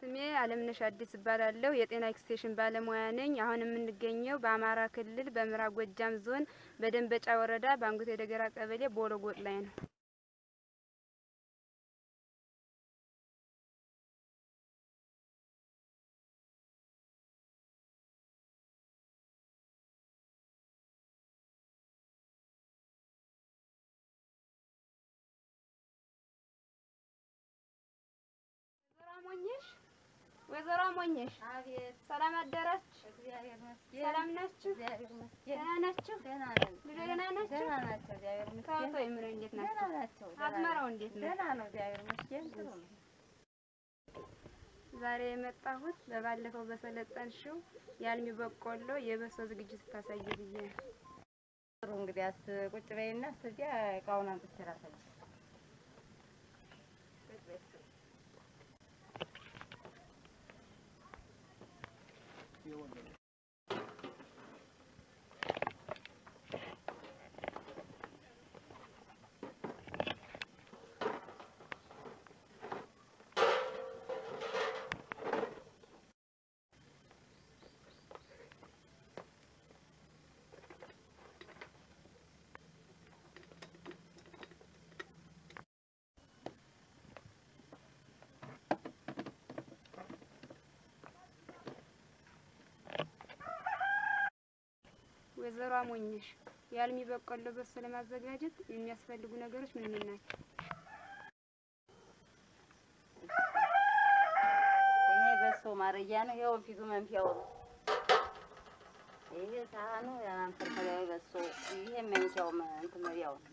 ስሜ አለምነሽ አዲስ እባላለሁ። የጤና ኤክስቴንሽን ባለሙያ ነኝ። አሁን የምንገኘው በአማራ ክልል በምዕራብ ጎጃም ዞን በደንበጫ ወረዳ በአንጉቴ ደገራ ቀበሌ ቦሎ ጎጥ ላይ ነው። ሞኘሽ ወይዘሮ ሞኘሽ፣ አቤት ሰላም አደራችሁ? እግዚአብሔር ይመስገን። ሰላም ናችሁ? እግዚአብሔር ይመስገን። ደህና ናችሁ? ደህና ነን። ልጆች ደህና ናቸው? ደህና ናቸው። እግዚአብሔር ይመስገን። ከወቶ የምረ እንዴት ደህና ናቸው? ናቸው። ደህና አዝመራው ናቸው። እንዴት ነው? ደህና ነው። እግዚአብሔር ይመስገን። ጥሩ ነው። ዛሬ የመጣሁት በባለፈው በሰለጠንሽው የአልሚ በቆሎ የበሶ ዝግጅት ስታሳይ ብዬ ነው። ጥሩ እንግዲያስ ቁጭ በይና እስከዚያ እቃውን አምጥቼ ላሳይሽ። ቁጭ በይ እስኪ። ወይዘሮ አሞኘሽ የአልሚ በቆሎ በሶ ለማዘጋጀት የሚያስፈልጉ ነገሮች ምን ምን ናቸው? ይሄ በሶ ማረጊያ ነው። ይኸው ፊቱ መንፊያው ነው። ይሄ ሳህኑ የማንፈልፈያዊ በሶ፣ ይሄ መንፊያው መ- እንትን መብያው ነው።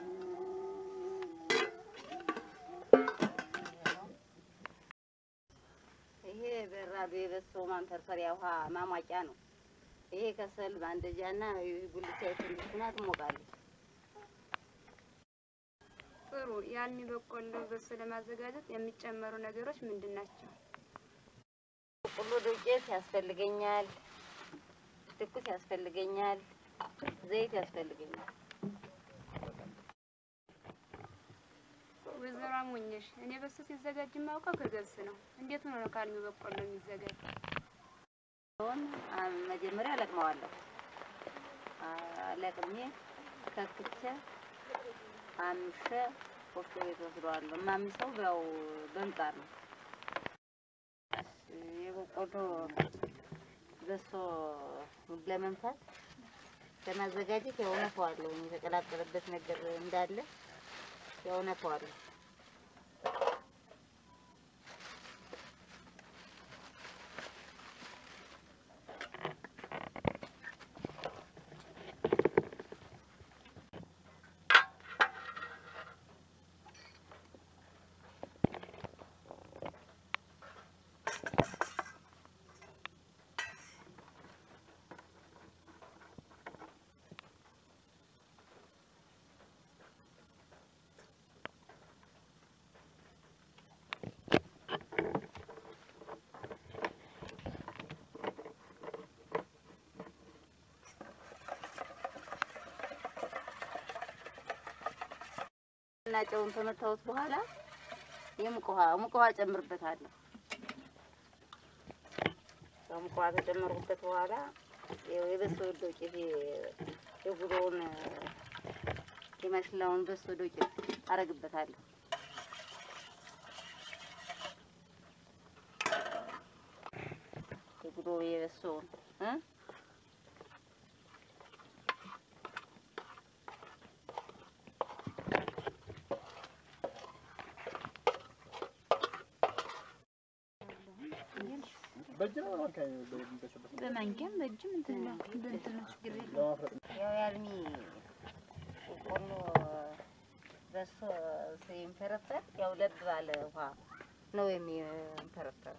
ይሄ በራዶ የበሶ ማንፈርፈሪያ ውሃ ማሟቂያ ነው። ይሄ ከሰል ማንደጃና ጉልቻ የትንሽና ትሞቃለች። ጥሩ። የአልሚ በቆሎ በሶ ለማዘጋጀት የሚጨመሩ ነገሮች ምንድን ናቸው? በቆሎ ዱቄት ያስፈልገኛል፣ ትኩስ ያስፈልገኛል፣ ዘይት ያስፈልገኛል። ወይዘሮ አሞኘሽ እኔ በሶ ሲዘጋጅ የማውቀው ከገብስ ነው። እንዴት ሆኖ ነው ከአልሚ በቆሎ የሚዘጋጅ? አሁን አ- መጀመሪያ አለቅመዋለሁ። አለቅሜ ከክቼ አምሼ ወፍጮ ቤት ወስደዋለሁ። የማምሰው ያው በምጣድ ነው። የበቆሎ በሶ ለመንፋት ለማዘጋጀት ያው ነፋዋለሁ። የተቀላቀለበት ነገር እንዳለ ያው ነፋዋለሁ። እና ጨውን ከመታወት በኋላ የሙቅ ውሃ ሙቅ ውሃ ጨምርበታለሁ። ሙቅ ውሃ ከጨመርኩበት በኋላ ይኸው የበሶ ዱቄት የጉሮውን የማሽላውን በሶ ዱቄት አረግበታለሁ። የጉሮ የበሶውን እ በማንኪያም በእጅም እንትን ነው እንትን ነው ችግር የለም። ያው ያልሚ በቆሎ በሶ ሲንፈረፈር ያው ለብ ባለ ውሃ ነው የሚንፈረፈረው።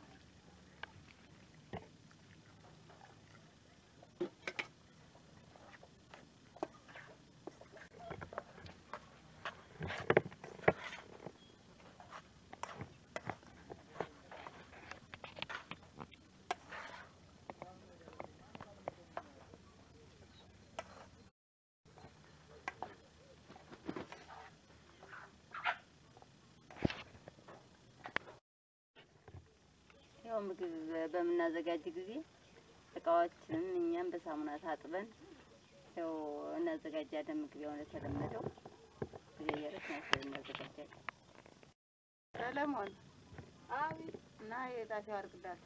ያው ምግብ በምናዘጋጅ ጊዜ እቃዎችንም እኛም በሳሙና ታጥበን ያው እናዘጋጃለን። ምግብ ያው እንደተለመደው እየየረስ ናቸው እናዘጋጃለን። ሰለሞን አቤት። እና የጣፊው አርግዳት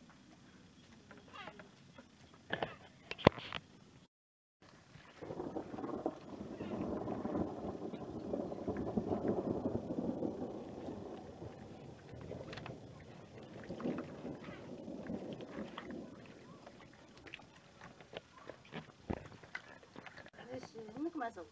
እሺ እንቅመሰው።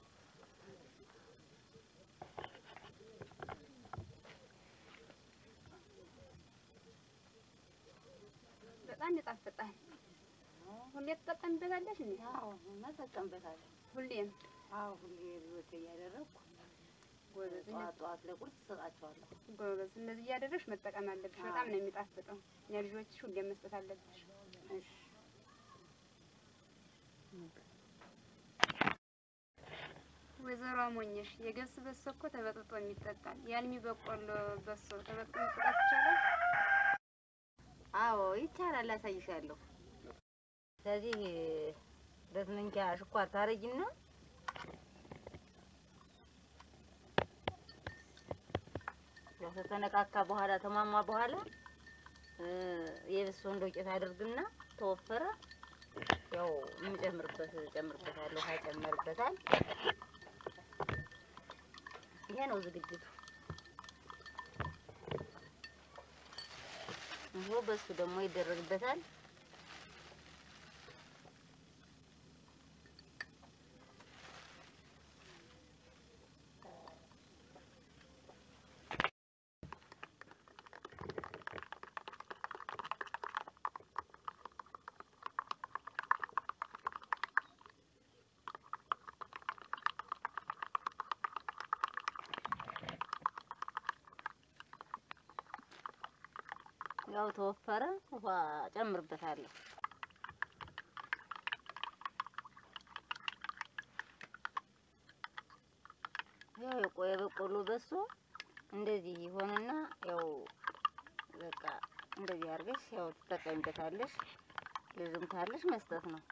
በጣም ይጣፍጣል። ሁሌ ትጠቀምበታለሽ እንዴ? አዎ እንጠቀምበታለን። ሁሌም አዎ ሁሌ ልጆች እያደረግኩ ጎበዝ ጠዋት ጠዋት ለቁርስ እሰጣቸዋለሁ። ጎበዝ። እንደዚህ እያደረግሽ መጠቀም አለብሽ። በጣም ነው የሚጣፍጠው። ለልጆችሽ ሁሌም መስጠት አለብሽ። እሺ ወይዘሮ አሞኘሽ የገብስ በሶ እኮ ተበጥጦ የሚጠጣል። የአልሚ በቆሎ በሶ ተበጥጦ መጠጣት ይቻላል? አዎ ይቻላል፣ አሳይሻለሁ። ስለዚህ ሁለት መንኪያ ስኳር ታረጊና ያው ከተነካካ በኋላ ተሟሟ በኋላ እ የበሶውን ዱቄት አድርግና ተወፈረ ያው የምጨምርበት ጨምርበታለሁ፣ ውሃ ጨምርበታል። ይሄ ነው ዝግጅቱ። ይሄ በሱ ደግሞ ይደረግበታል። ያው ተወፈረ፣ ውሃ ጨምርበታለሁ። ያው የቆየ በቆሎ በሶ እንደዚህ ይሆንና ያው በቃ እንደዚህ አድርገሽ ያው ትጠቀሚበታለሽ። ልዝም ካለሽ መስጠት ነው።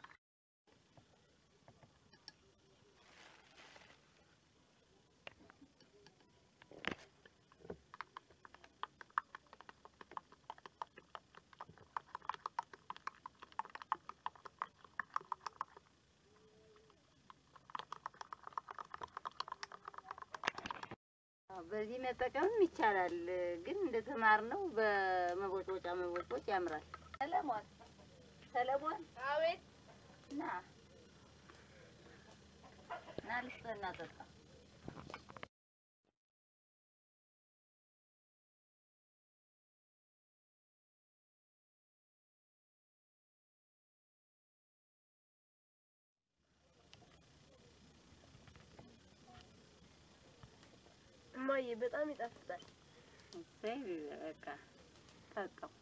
አዎ፣ በዚህ መጠቀምም ይቻላል። ግን እንደተማርነው በመቦጮጫ መቦጮጭ ያምራል። ሰለሞን ሰለሞን፣ አቤት። ና ና ልስጥህ እና ጠጣ። እማዬ በጣም ይጣፍጣል። እሰይ በቃ ጠጣው።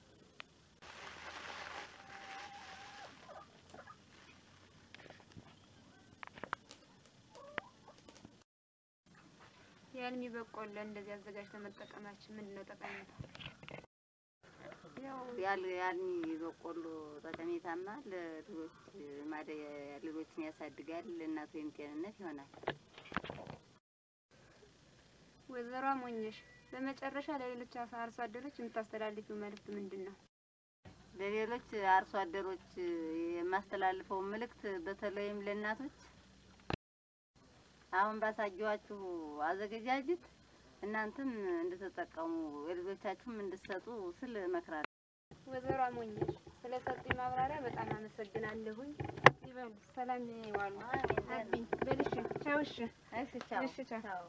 የአልሚ በቆሎ እንደዚህ አዘጋጅተን መጠቀማችን ምንድን ነው ጠቀሜታ? ያው ያል ያልሚ በቆሎ ጠቀሜታማ ለልጆች ማደ ልጆችን ያሳድጋል። ለእናት ወይም ጤንነት ይሆናል። ወይዘሮ አሞኘሽ በመጨረሻ ለሌሎች አርሶ አደሮች የምታስተላልፊው መልእክት ምንድን ነው? ለሌሎች አርሶ አደሮች የማስተላልፈው መልእክት በተለይም ለእናቶች አሁን ባሳየኋችሁ አዘገጃጀት እናንተም እንድትጠቀሙ የልጆቻችሁም እንድትሰጡ ስል እመክራለሁ። ወይዘሮ አሞኘሽ ስለሰጡኝ ማብራሪያ በጣም አመሰግናለሁኝ። ይበሉ፣ ሰላም ይዋሉ። አቢ በልሽ፣ ቻው። እሺ፣ እሺ ቻው። እሺ፣ ቻው።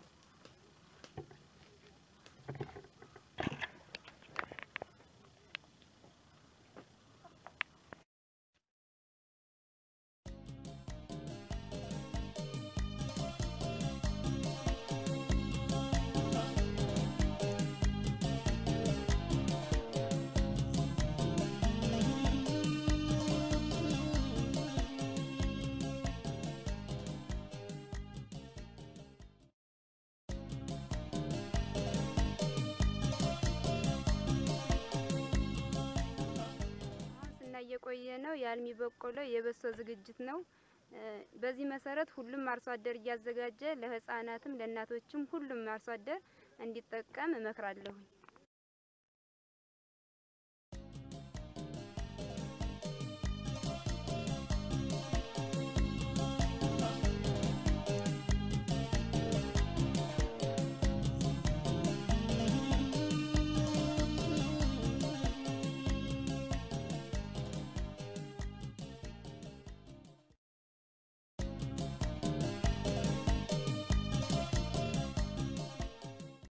የቆየ ነው። የአልሚ በቆሎ የበሶ ዝግጅት ነው። እ በዚህ መሰረት ሁሉም አርሶ አደር እያዘጋጀ ለህፃናትም ለእናቶችም ሁሉም አርሶ አደር እንዲጠቀም እመክራለሁ።